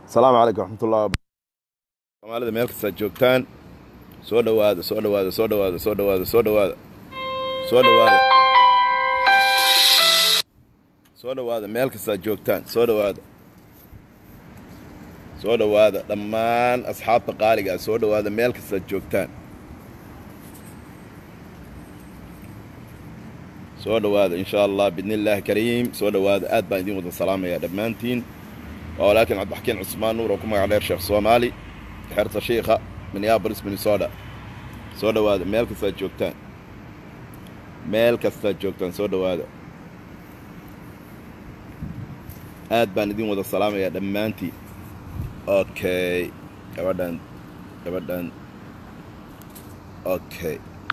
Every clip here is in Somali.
asalaamu calaykum raxmatullah soomaalida meel kastaad joogtaan soo dhowaada soo dhowaada soo dhowaada soo dhowaada soo dhowaada soo dhowaada soo dhowaada meel kastaad joogtaan soo dhowaada soo dhowaada dhammaan asxaabta qaaligaa soo dhowaada meel kastaad joogtaan soo dhowaada insha allah bidni illaahi kariim soo dhowaada aad baan idiin wada salaamayaa dhammaantiin waa walaakin cabdixakiin cusmaan nuur oo ku magac dheer sheekh soomaali xerta shiikha minneabolis minnesota soo dhowaada meel kastaad joogtaan meel kastaad joogtaan soo dhowaada aad baan idin wada salaamayaa dhammaantiin okay gabadhan gabadhan okay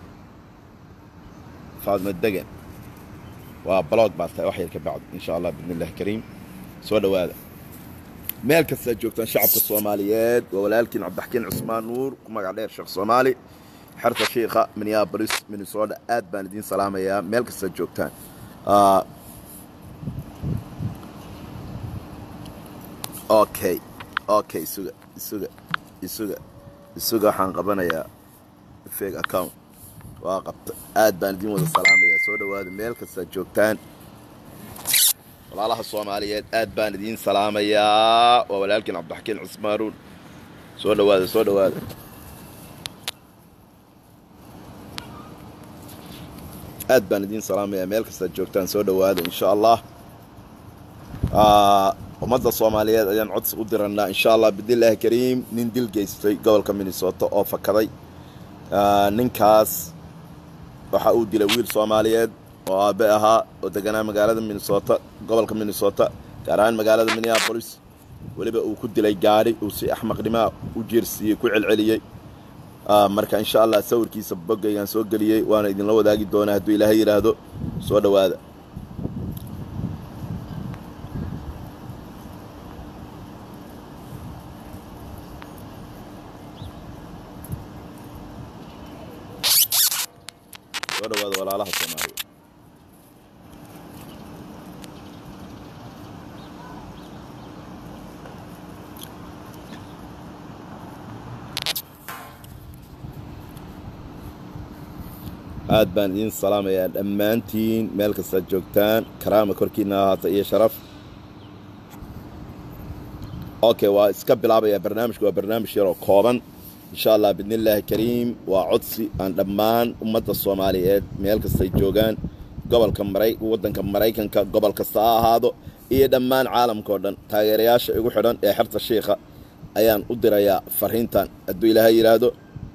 faadma degan waa blog baa tahay wax yar ka bacd insha allah bidni illahi kariim soo dhowaada meel kastaad joogtaan shacabka soomaaliyeed waa walaalkiin cabdixakiin cusmaan nuur ku magac dheer sheekh soomaali xerta shiikha minneabolis minnesota aad baan idiin salaamayaa meel kastaad joogtaan okay okay isuga isuga isuga isuga waxaan qabanayaa fake account waa qabta aad baan idiin wada salaamayaa soo dhowaada meel kastaad joogtaan walaalaha soomaaliyeed aad baan idiin salaamayaa waa walaalkiin cabdixakiin cusmaanuun soo dhowaada soo dhowaada aad baan idiin salaamayaa meel kastaad joogtaan soo dhowaada insha allah ummadda soomaaliyeed ayaan codsi u dirannaa insha allah bidnillaahi kariim nin dil geystay gobolka minnesota oo fakaday ninkaas waxa uu dilay wiil soomaaliyeed oo aabe ahaa oo deganaa magaalada minnesota gobolka minnesota gaar ahaan magaalada minneabolis weliba uu ku dilay gaadhi uu si axmaqnimaa u jeersiiyey ku celceliyey marka insha allah sawirkiisa boggaygaan soo geliyey waana idinla wadaagi doonaa hadduu ilaahay yidhaahdo soo dhowaada soo dhowaada walaalaha soomaaliya aad baan idiin salaamayaa dhammaantiin meel kastaad joogtaan karaama korkiina ahaata iyo sharaf okay waa iska bilaabayaa barnaamijku waa barnaamij yaroo kooban insha allah bidni illaahi kariim waa codsi aan dhammaan ummadda soomaaliyeed meel kastay joogaan gobolka mara waddanka maraykanka gobol kasta ha ahaado iyo dhammaan caalamka oo dhan taageerayaasha igu xidhan ee xerta shiikha ayaan u dirayaa fariintan hadduu ilaahay yidhaahdo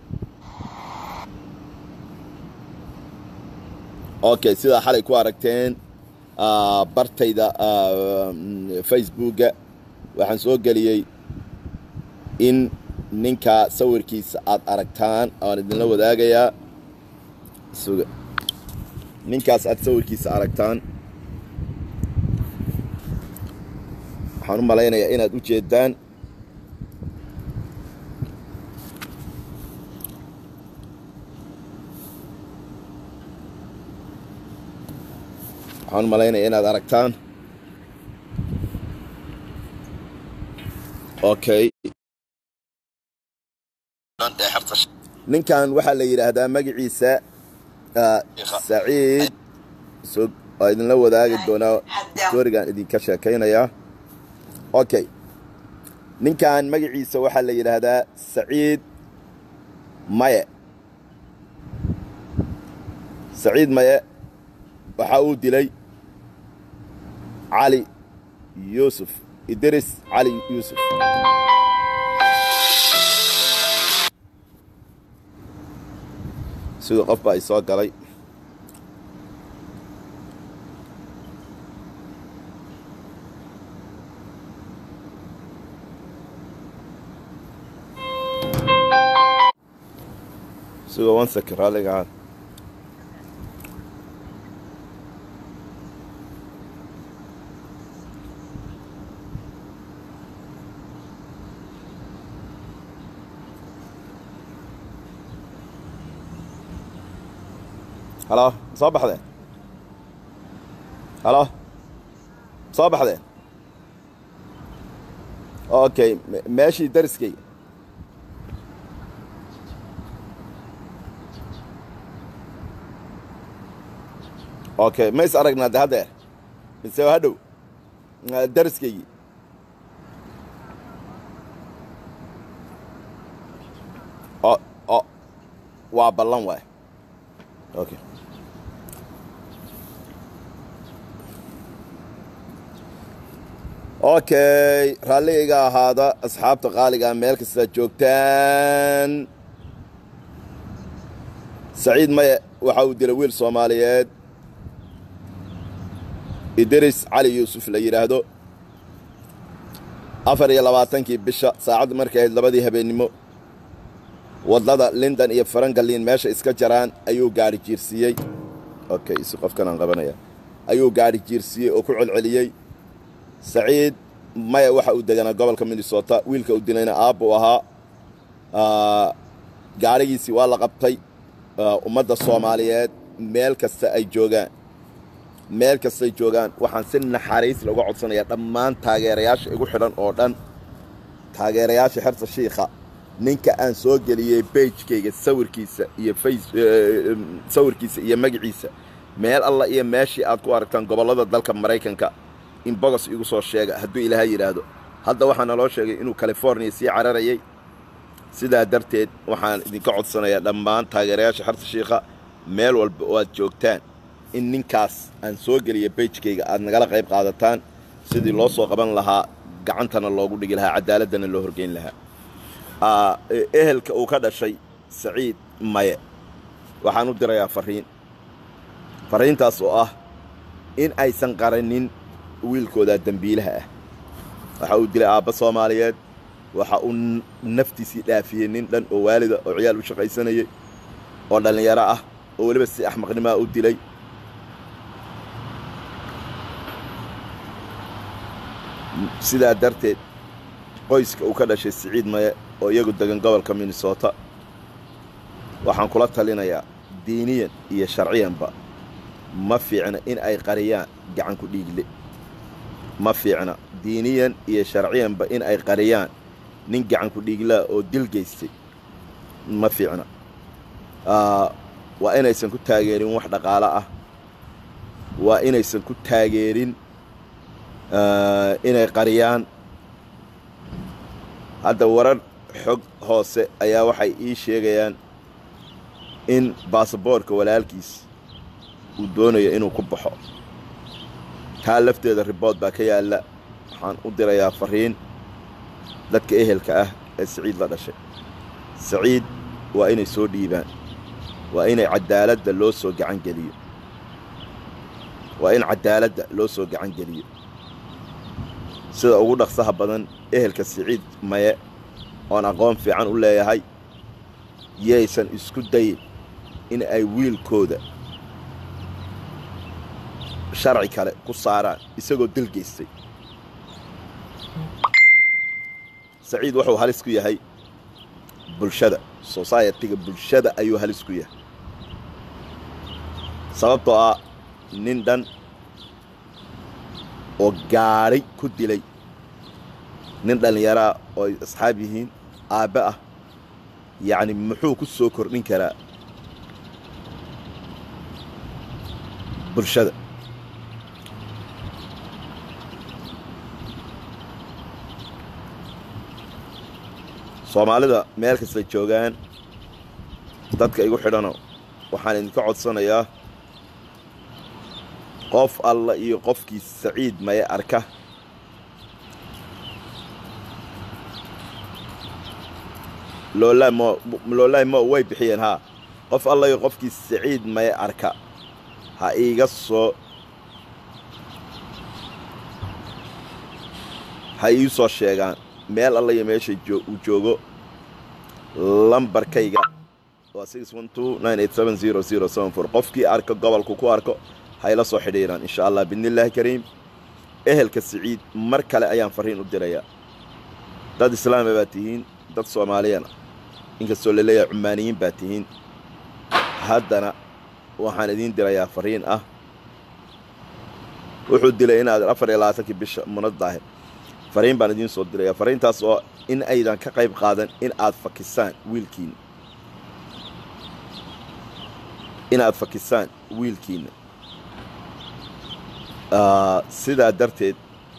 okay sidaa xalay ku aragteen bartayda facebooka waxaan soo geliyey in ninka sawirkiisa aad aragtaan aan idinla wadaagayaa suga ninkaas aad sawirkiisa aragtaan waxaan u malaynayaa inaad u jeedaan waxaan u malaynaya inaad aragtaan okay ninkan waxaa la yidhaahdaa magaciisa saciid waa idinla wadaagi doonaa storigan idinka sheekaynayaa okay ninkan magaciisa waxaa la yidhaahdaa saciid maye saciid maye waxa uu dilay cali yuusuf idris cali yuusuf siduu qof baa i soo galay siduu one second raalligaa halo soo baxdeen halo soo baxdeen okay me- meeshii dariskayga okay ma is aragnaa de haddeer mise waa hadhow Ah, dariskaygii o o waa ballan waay okay okay raalligayga ahaada asxaabta qaaliga meel kasta joogtaan saciid maye waxa uu dilay wiil soomaaliyeed idris cali yuusuf la yidhaahdo afar iyo labaatankii bisha saacadda markay ahayd labadii habeennimo waddada lindon iyo farangalin meesha iska jaraan ayuu gaadhi jiirsiiyey okay isi qofkan aan qabanaya ayuu gaadhi jiirsiiyey oo ku celceliyey saciid maya waxa uu deganaa gobolka minnesota wiilka uu dilayna aabbuu ahaa Ah, gaadhigiisii waa la qabtay Ah, ummadda soomaaliyeed meel kasta ay joogaan meel kastay joogaan waxaan si naxariis looga codsanayaa dhammaan taageerayaasha igu xidhan oo dhan taageerayaasha xerta shiikha ninka aan soo geliyey beijkayga sawirkiisa iyo face eh, sawirkiisa iyo magaciisa meel alla iyo meeshii aad ku aragtaan gobollada dalka maraykanka in bogos igu soo sheega hadduu ilaahay yidhaahdo hadda waxaa naloo sheegay inuu californiya sii cararayay sidaa darteed waxaan idinka codsanayaa dhammaan taageerayaasha xerta shiikha meel walba oo aad joogtaan in ninkaas aan soo geliya beijkayga aad nagala qayb qaadataan sidii loo soo qaban lahaa gacantana loogu dhigi lahaa cadaaladana loo horgeyn lahaa Ah, eh, ehelka uu ka dhashay saciid maye waxaan u dirayaa fariin fariintaas oo ah in aysan qaranin wiilkooda dembiilaha ah waxa uu dilay aabba soomaaliyeed waxa uu n- naftiisii dhaafiyey nin dhan oo waalida oo ciyaal u shaqaysanayay oo dhallinyaro ah oo weliba si axmaqnimaa u dilay sidaa darteed qoyska uu ka dhashay siciid maye oo iyagu degan gobolka minnesota waxaan kula talinayaa diiniyan iyo sharciyanba ma fiicna in ay qariyaan gacanku dhiigle ma fiicna diiniyan iyo sharciyanba in ay qariyaan nin gacanku dhiiglaa oo dil geystay ma fiicna Ah, waa inaysan ku taageerin wax dhaqaalo ah waa inaysan ku taageerin ah, inay qariyaan hadda warar xog hoose ayaa waxay ii sheegayaan in baasaboorka walaalkiis uu doonayo inuu ku baxo taa lafteeda ribood baa ka yaalla waxaan u dirayaa fariin dadka ehelka ah ee saciid la dhashay saciid waa inay soo dhiibaan waa inay caddaaladda loo soo gacan geliyo waa in caddaaladda loo soo gacan geliyo sida ugu dhaqsaha badan ehelka siciid maye oon aqoon fiican u leeyahay yaysan isku dayin in ay wiilkooda sharci kale ku saaraan isagoo dil geystay saciid wuxuu halis ku yahay bulshada society-ga bulshada ayuu halis ku yahay sababtoo ah nin dhan oo gaadhay ku dilay nin dhallinyaraa oo ay asxaab yihiin aabbe ah yacni muxuu ku soo kordhin karaa bulshada soomaalida meel kastay joogaan dadka igu xidhano waxaan idinka codsanayaa qof alla iyo qofkii saciid maye arka loolaa mo loolaa mo way bixiyeen haa qof alla iyo qofkii saciid maye arka ha iiga soo ha ii soo sheegaan meel alla iyo meesha joo- uu joogo lambarkayga waa qofkii arka gobolku ku arko hayla soo xidhiiraan insha allah biidnillaahi kariim ehelka siciid mar kale ayaan farriin u dirayaa dad islaama baa tihiin dad soomaaliyana inkastoo la leeyahay cumaaniyiin baa tihiin haddana waxaan idiin dirayaa farriin ah wuxuu dilay inaad afar iyo labaatankii bisha munadaahe fariin baan idiin soo diraya fariintaas oo in aydan ka qayb qaadan in aad fakisaan wiilkiina inaad fakisaan wiilkiina sidaa darteed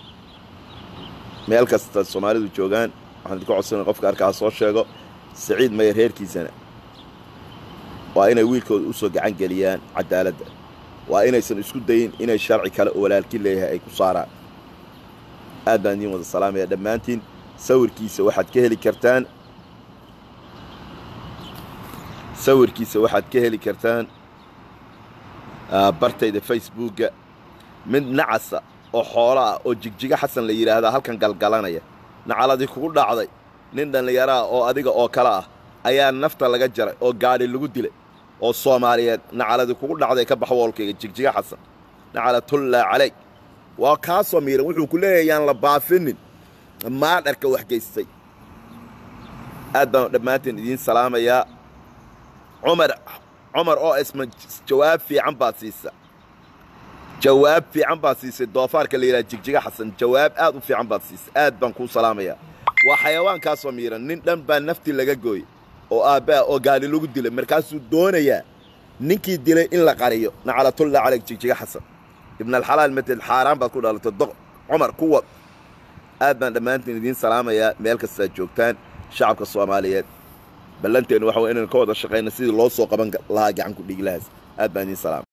meel kasta soomaalidu joogaan waxaan idinka codsana qofka arkaa soo sheego saciid mayer reerkiisana waa inay wiilkooda u soo gacan geliyaan cadaaladda waa inaysan isku dayin inay sharci kale oo walaalki leeyahay ay ku saaraan aad baan idiin wada salaamaya dhammaantiin sawirkiisa waxaad ka heli kartaan sawirkiisa waxaad ka heli kartaan bartayda facebookga mid nacasa oo xoolo ah oo jigjiga xasan la yidhaahdaa halkan galgalanaya nacaladii kugu dhacday nin dhallinyaraah oo adiga oo kale ah ayaa nafta laga jaray oo gaadhi lagu dilay oo soomaaliyeed nacaladii kugu dhacday ka bax woolkayga jigjiga xasan nacalatullaa calayg waa kaasoo miiran wuxuu ku leeyahay yaan la baafinin maadharka wax geystay aad baan dhammaanteen idiin salaamayaa cumar cumar oo isma jawaab fiican baad siisa jawaab fiican baad siisay doofaarka la yidhaha jigjiga xasan jawaab aad u fiican baad siisay aad baan kuu salaamayaa waa xayawaankaasoo miiran nin dhan baa naftii laga gooyey oo aabbaha oo gaali lagu dilay markaasuu doonayaa ninkii dilay in la qariyo nacalatullahi calayk jigjiga xasan ibnalxalaal mated xaaraan baad ku dhalatay doq cumar kuwa aad baan dhammaantiin idiin salaamayaa meel kastaad joogtaan shacabka soomaaliyeed ballanteennu waxa way inaynu ka wada shaqayna sidii loo soo qaban lahaa gacan ku dhiiglahaas aad baan idiin salaama